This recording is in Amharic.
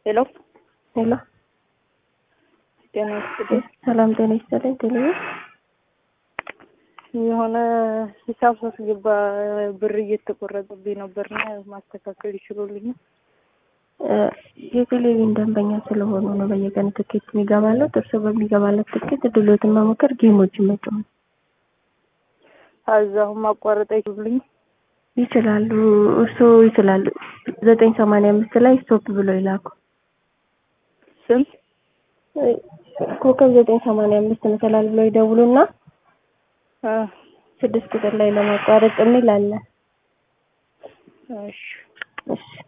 ሄሎ ሄሎ ጤና ይስጥልኝ። ሰላም ጤና ይስጥልኝ። ቴሌቪዥን የሆነ ሂሳብ ሳስገባ ብር እየተቆረጠብኝ ነበርና ማስተካከል ይችሉልኝ? የቴሌቪዥን ደንበኛ ስለሆኑ ነው በየቀን ትኬት የሚገባለት። እርሶ በሚገባለት ትኬት ድሎትን መሞከር፣ ጌሞችን መጫወት አዛሁን ማቋረጥ አይችሉልኝ? ይችላሉ። እርሶ ይችላሉ። ዘጠኝ ሰማንያ አምስት ላይ ስቶፕ ብሎ ይላኩ። ስንት ኮከብ ዘጠኝ ሰማንያ አምስት መሰላል ብሎ ይደውሉና አ ስድስት ቁጥር ላይ ለማቋረጥ የሚል አለ። እሺ እሺ